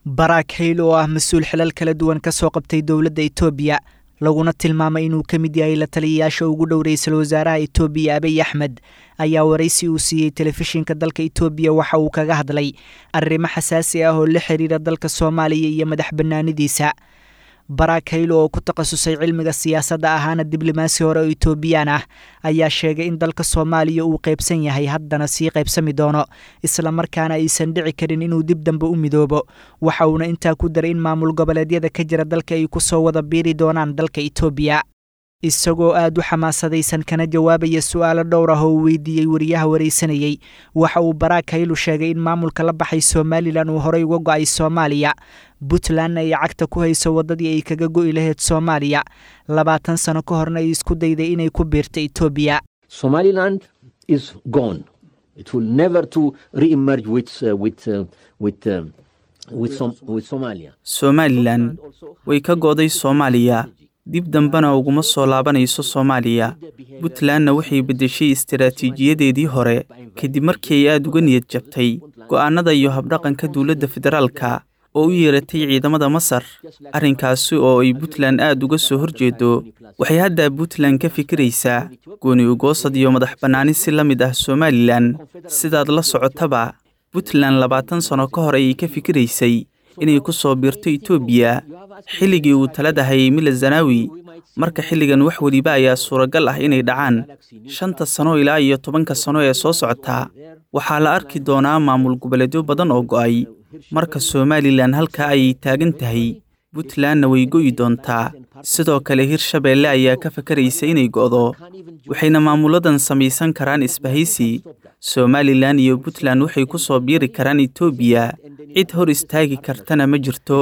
barack hayl oo ah mas-uul xilal kala duwan ka soo qabtay dowladda etoobiya laguna tilmaamay inuu ka mid yahay la taliyayaasha ugu dhow ra-iisul wasaaraha etoobiya abiy axmed ayaa waraysi uu siiyey telefishinka dalka etoobiya waxa uu kaga hadlay arrimo xasaasi ah oo la xiriira dalka soomaaliya iyo madax bannaanidiisa barack haylo oo ku takhasusay cilmiga siyaasadda ahaana diblomaasi hore oo etoobiyaan ah ayaa sheegay in dalka soomaaliya uu qaybsan yahay haddana sii qaybsami doono islamarkaana aysan dhici karin inuu dib dambe u midoobo waxa uuna intaa ku daray in maamul goboleedyada ka jira dalka ay ku soo wada biiri doonaan dalka etoobiya isagoo aad u xamaasadaysan kana jawaabaya su-aalo dhowr ah oo uu weydiiyey wariyaha waraysanayey waxa uu barack haylu sheegay in maamulka la baxay somalilan uu horey uga go-ay soomaaliya puntlandna ay cagta ku hayso waddadii ay kaga go'i lahayd soomaaliya labaatan sano ka horna ay isku dayday inay ku biirto etoobiya somaliland is gone it will never to re-emerge with, uh, with, uh, with, uh, with, Som with somalia somalilan way ka go'day soomaaliya dib dambena uguma soo laabanayso soomaaliya puntlandna waxay beddeshay istaraatiijiyadeedii hore kadib markii ay aad uga niyad jabtay go'aannada iyo habdhaqanka dowladda federaalka oo u yeeratay ciidamada masar arrinkaasi oo ay puntland aad uga soo horjeedo waxay hadda puntland ka fikiraysaa gooni ugoosad iyo madax bannaani si la mid ah somalilan sidaad la socotaba puntland labaatan sano ka hor ayay ka fikiraysay inay ku soo biirto etoobiya xilligii uu talada hayay mila zanaawi marka xilligan wax weliba ayaa suuragal ah inay dhacaan shanta sano ilaa iyo tobanka sano ee soo socota waxaa la arki doonaa maamul goboleedyo badan oo go'ay marka somalilan halkaa ayay taagan tahay puntlandna way go'i doontaa sidoo kale hirshabeelle ayaa ka fakaraysa inay go'do waxayna maamuladan samaysan karaan isbahaysi somalilan iyo puntland waxay ku soo biiri karaan etoobiya cid hor istaagi kartana ma jirto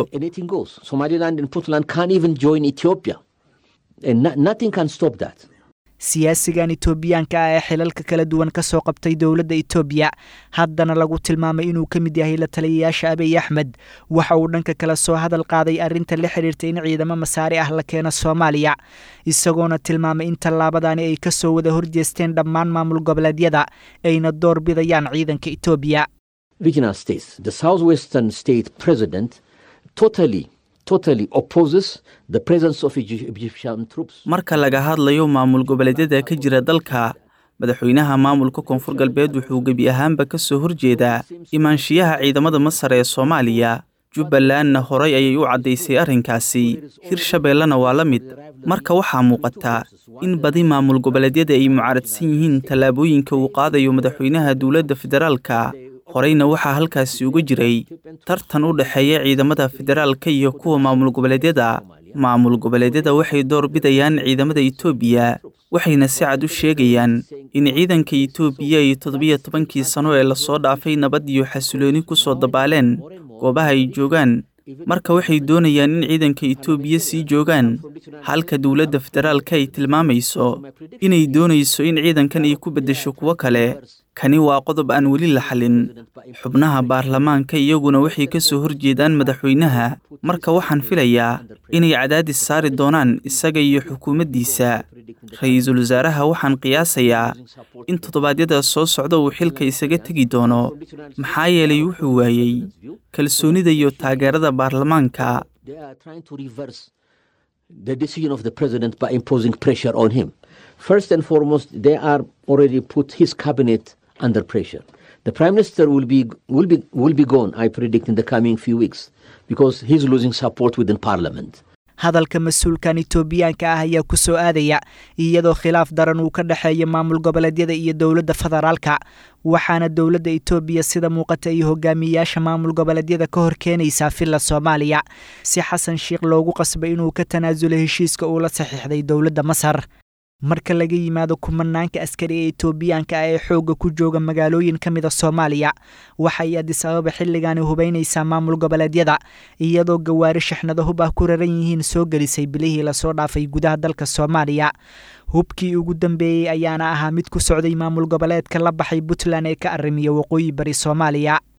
siyaasigan etoobiyaanka ah ee xilalka kala duwan ka soo qabtay dowladda etoobiya haddana lagu tilmaamay inuu ka mid yahay la taliyayaasha abiy axmed waxa uu dhanka kale soo hadal qaaday arrinta la xidhiirta in ciidamo masaari ah la keeno soomaaliya isagoona tilmaamay in tallaabadani ay ka soo wada horjeesteen dhammaan maamul goboleedyada ayna door bidayaan ciidanka etoobiya marka laga hadlayo maamul goboleedyada ka jira dalka madaxweynaha maamulka koonfur galbeed wuxuu gebi ahaanba ka soo horjeedaa imaanshiyaha ciidamada masar ee soomaaliya jubbalandna horay ayay u caddaysay arrinkaasi hirshabeellena waa la mid marka waxaa muuqata in badi maamul goboleedyada ay mucaaradsan yihiin tallaabooyinka uu qaadayo madaxweynaha dowladda federaalka horeyna waxaa halkaasi uga jiray tartan u dhexeeya ciidamada federaalka iyo kuwa maamul goboleedyada maamul goboleedyada waxay door bidayaan ciidamada etoobiya waxayna si cad u sheegayaan in ciidanka etoobiya ay toddobiyo tobankii sano ee lasoo dhaafay nabad iyo xasilooni ku soo dabaaleen goobaha ay joogaan marka waxay doonayaan in ciidanka etoobiya sii joogaan halka dowladda federaalka ay tilmaamayso inay doonayso in ciidankan ay ku beddesho kuwo kale kani waa qodob aan weli la xalin xubnaha baarlamaanka iyaguna waxay ka soo horjeedaan madaxweynaha marka waxaan filayaa inay cadaadis saari doonaan isaga iyo xukuumaddiisa ra-iisul wasaaraha waxaan qiyaasayaa in toddobaadyada soo socda uu xilka isaga tegi doono maxaa yeelay wuxuu waayey kalsoonida iyo taageerada baarlamaanka First and foremost, they are already put his cabinet under pressure. The prime minister will be will be will be gone, I predict, in the coming few weeks because he's losing support within parliament. hadalka mas-uulkan etoobiyaanka ah ayaa ku soo aadaya iyadoo khilaaf daran uu ka dhexeeya maamul goboleedyada iyo dowladda federaalka waxaana dowladda etoobiya sida muuqata iyo hogaamiyeyaasha maamul goboleedyada ka hor keenaysaa villa soomaaliya si xasan sheikh loogu qasbay inuu ka tanaasulo heshiiska uu la saxiixday dowladda masar marka laga yimaado kumanaanka askari ee etoobiyaanka ah ee xoogga ku jooga magaalooyin ka mid a soomaaliya waxay adis ababa xilligaani hubaynaysaa maamul goboleedyada iyadoo gawaari shaxnado hub ah ku raran yihiin soo gelisay bilihii lasoo dhaafay gudaha dalka soomaaliya hubkii ugu dambeeyey ayaana ahaa mid ku socday maamul goboleedka la baxay puntland ee ka arrimiya waqooyi bari soomaaliya